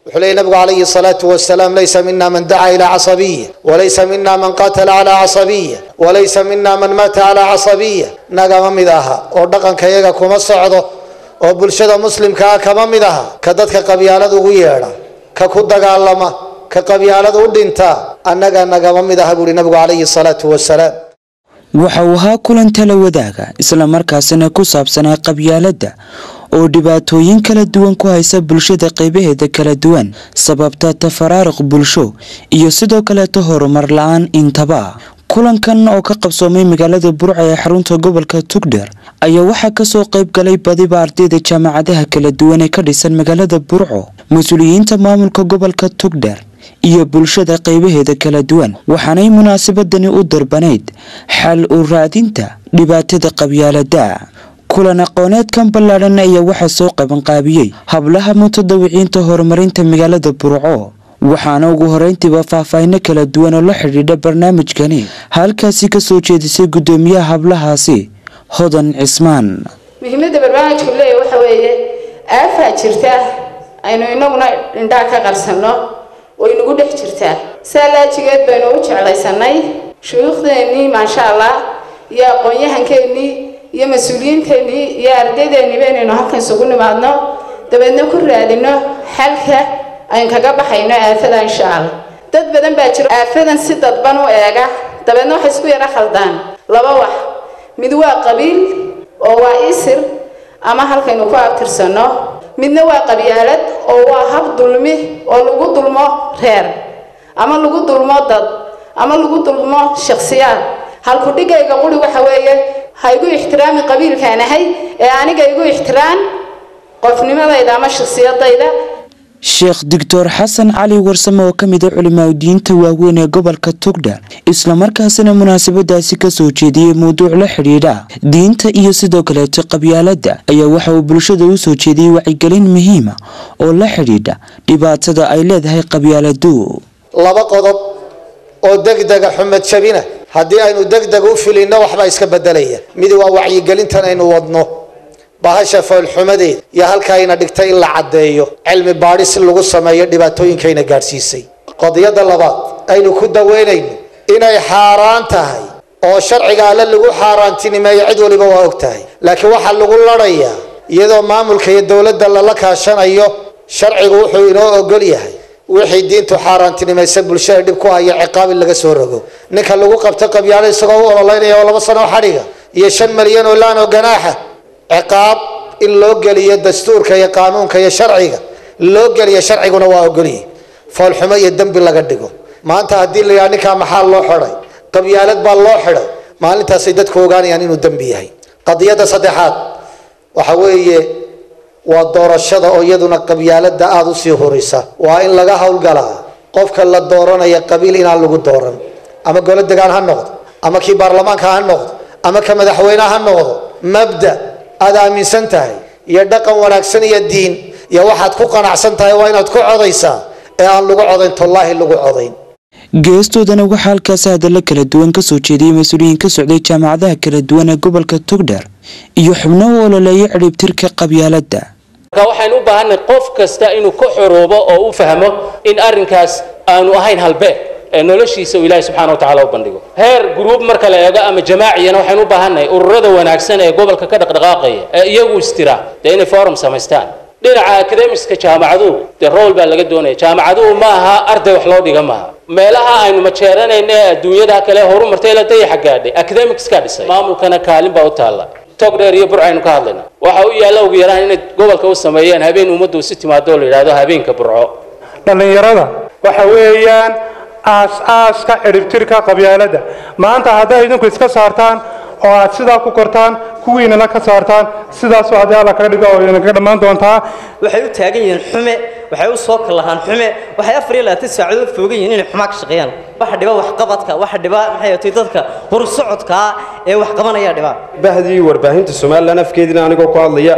wuxuu leeyay nabigu calayhi salaatu wasalaam laysa mina man dacaa ilaa casabiya walaysa mina man qatala calaa casabiya walaysa mina man mata calaa casabiya nagama mid aha oo dhaqanka iyaga kuma socdo oo bulshada muslimkaa kama mid aha ka dadka qabyaalada ugu yeedha ka ku dagaalama ka qabyaalada u dhinta annaga nagama mid aha buuhi nabigu calayhi salaatu wasalaam waxa uu ahaa kulan tala wadaaga islamarkaasina ku saabsanaa qabyaaladda oo dhibaatooyin kala duwan ku haysa bulshada qaybaheeda kala duwan sababta tafaraaruq bulsho iyo sidoo kaleeto horumar la-aan intaba kulankan oo ka qabsoomay magaalada burca ee xarunta gobolka tugdheer ayaa waxaa kasoo qayb galay badiba ardayda jaamacadaha kala duwan ee ka dhisan magaalada burco mas-uuliyiinta maamulka gobolka tugdheer iyo bulshada qaybaheeda kala duwan waxaanay munaasabadani u darbanayd xal u raadinta dhibaatada qabyaalada kulan aqooneedkan ballaadhan ayaa waxaa soo qabanqaabiyey hablaha mutadawiciinta horumarinta magaalada burco waxaana ugu horeyntiiba faahfaahino kala duwan oo la xidhiidha barnaamijkani halkaasi kasoo jeedisay guddoomiyaha hablahaasi hodan cismaan muhiimadda barnaamijku leeya waxa weeye aafaa jirta aynu inaguna indhaa ka qarsanno oo inagu dhex jirtaa saa laajigeed baynu u jeclaysanay shuyuukhdeenii maasha allah iyo aqoon-yahankeenii iyo mas-uuliyiinteennii iyo ardaydeennii baynaynu halkan isugu nimaadno dabeedna ku raadino xalka aynu kaga baxayno aafada insha allah dad badan baa jiro aafadan si dadban u eega dabeedna waxay isku yaro khaldaan laba wax mid waa qabiil oo waa isir ama halkaynu ku abtirsanno midna waa qabyaalad oo waa hab dulmi oo lagu dulmo reer ama lagu dulmo dad ama lagu dulmo shakhsiyaad halku dhigayga quri waxa weeye ha igu ixtiraami qabiilkaan ahay ee aniga igu ixtiraam qofnimadayda ama shakhsiyadayda sheekh doctor xasan cali warsame oo ka mid a culimaadudiinta waaweyn ee gobolka tugdheer islamarkaasina munaasabadaasi kasoo jeediyey mawduuc la xidhiidha diinta iyo sidoo kaleeto qabyaaladda ayaa waxa uu bulshada u soo jeediyey wacyigelin muhiima oo la xidhiidha dhibaatada ay leedahay qabyaaladu laba qodob oo degdega xumed jabina haddii aynu degdeg u filinno waxbaa iska bedelaya mid waa wacyigelintan aynu wadno bahasha foolxumadeed iyo halkaayna dhigtay in la caddeeyo cilmi baadhis in lagu sameeyo dhibaatooyinkayna gaadhsiisay qodiyadda labaad aynu ku daweynayno inay xaaraan tahay oo sharciga alle lagu xaaraantinimeeyo cid waliba waa og tahay laakiin waxaa lagu ladhayaa iyadoo maamulka iyo dowladda lala kaashanayo sharcigu wuxuu inoo ogol yahay wixii diintu xaaraantinimaysa bulshada dhib ku haya ciqaab in laga soo rogo ninka lagu qabto qabyaalo isagoo u ololeynaya oo laba sano xadhiga iyo shan malyan oo laan oo ganaaxa ciqaab in loo geliyo dastuurka iyo qaanuunka iyo sharciga loo geliyo sharciguna waa ogolyihi foolxumo iyo dembi laga dhigo maanta haddii la yidhaha ninkaa maxaa loo xidhay qabyaalad baa loo xidhay maalintaasay dadku ogaanayaan inuu dembi yahay qadiyadda saddexaad waxa weeye waa doorashada oo iyaduna qabyaalada aada usii horisa waa in laga howlgalaa qofka la dooranaya qabiil inaan lagu dooran ama golo degaan ha noqdo ama kii baarlamaanka ha noqdo ama ka madaxweyneha ha noqdo mabda aad aaminsan tahay iyo dhaqan wanaagsan iyo diin iyo waxaad ku qanacsan tahay waa inaad ku codaysaa ee aan lagu codayn tollaahi lagu codayn geestoodana waxaa halkaasi hadalla kala duwan kasoo jeediyey mas-uuliyiin ka socday jaamacadaha kala duwan ee gobolka tugdheer iyo xubno u ololeeya cidhibtirka qabyaaladda marka waxaynu u baahanay qof kasta inuu ka xoroobo oo u fahmo in arrinkaas aanu ahayn halbeeg ee noloshiisa uu ilaahay subxaana wa tacaala u bandhigo heer gruub marka la eego ama jamaaciyana waxaynu u baahannahay ururada wanaagsan ee gobolka ka dhaqdhaqaaqaya ee iyagu istira dee inay forum samaystaan dhinaca academiska jaamacaduhu dee rool baa laga doonaya jaamacaduhu ma aha arday wax loo dhiga maaha meelaha aynu majeeranayna ee adduunyada kale horumartay la dayaxa gaadhay academicskaa dhisay maamulkana kaalin baa u taalla tog dheer iyo burco aynu ka hadlayna waxa u yaalla ugu yaraan inay gobolka u sameeyeen habeen ummaddu si timaado oo la yidhahdo habeenka burco dhallinyarada waxa weeyaan aas-aaska ciribtirka qabyaaladda maanta hadday idinku iska saartaan oo aad sidaa ku kortaan kuwiinana ka saartaan sidaasoo haddii alla kaga dhigo oo idinkaga dhammaan doontaa waxay u taagan yihiin xume waxay u soo kallahaan xume waxay afar iyo labaatan saacadood foogan yihiin inay xumaa ka shaqeeyaan waxa dhiba waxqabadka waxa dhiba maxay tahay dadka horsocodka ee wax qabanaya dhiba bahdii warbaahinta somalilan afkeediina anigoo ku hadlaya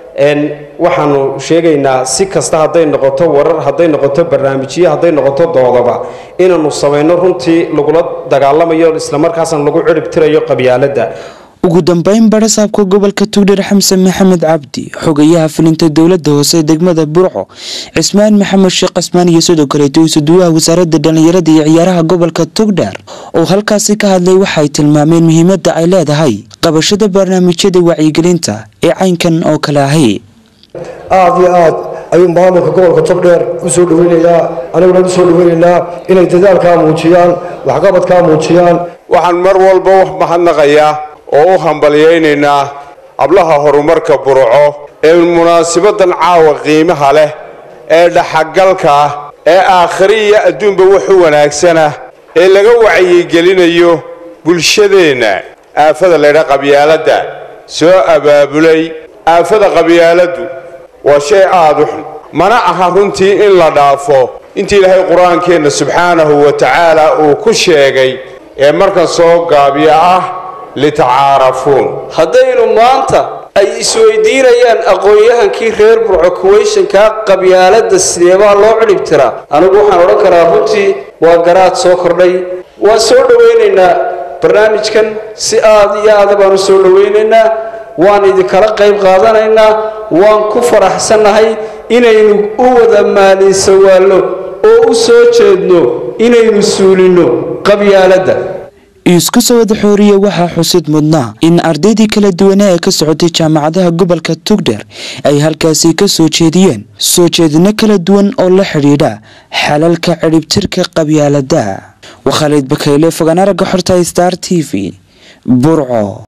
waxaanu sheegaynaa si kasta hadday noqoto warar hadday noqoto barnaamijyo hadday noqoto doodaba inaanu samayno runtii lagula dagaalamayo islamarkaasna lagu cirib tirayo qabyaaladda ugu dambeyn barasaabka gobolka tugdheer xamsen maxamed cabdi xogayaha filinta dowlada hoose degmada burco cismaan maxamed sheekh cismaan iyo sidoo kaleeto isuduwaha wasaaradda dhallinyarada iyo ciyaaraha gobolka tugdheer oo halkaasi ka hadlay waxay tilmaameen muhiimada ay leedahay qabashada barnaamijyada wacyigelinta ee caynkan oo kale ahi aada iyo aad ayuu maamulka gobolka togdheer u soo dhaweynayaa aniguna u soo dhaweynaynaa inay dadaalkaa muujiyaan waxqabadkaa muujiyaan waxaan mar walba wax mahadnaqayaa oo u hambalyaynaynaa hablaha horumarka burco ee munaasibadan caawa qiimaha leh ee dhaxagalka ah ee aakhiri iyo adduunba wax u wanaagsanah ee laga wacyigelinayo bulshadeenna aafada laydha qabyaaladda soo abaabulay aafada qabyaaladdu waa shay aada u xun mana aha runtii in la dhaafo intii ilaahay qur-aankeenna subxaanahu wa tacaala uu ku sheegay ee markan soo gaabiya ah litacaarafuun haddaynu maanta ay isweydiinayaan aqoon-yahankii reer burco kuweyshankaa qabyaaladda sideebaa loo cidhib tiraa anigu waxaan odhan karaa runtii waa garaad soo kordhay waan soo dhowaynaynaa barnaamijkan si aada iyo aada baanu soo dhowaynaynaa waan idinkala qayb qaadanaynaa waan ku faraxsannahay inaynu u wada maalinsawaalno oo u soo jeedno inaynu suulinno qabyaaladda isku soo wada xooriye waxaa xusid mudnaa in ardaydii kala duwanaa ee ka socotay jaamacadaha gobolka tugdheer ay halkaasi ka soo jeediyeen soo jeedino kala duwan oo la xidhiidha xalalka cidhibtirka qabyaalada waa khaalid bakayle fogaan aragga xorta star t v burco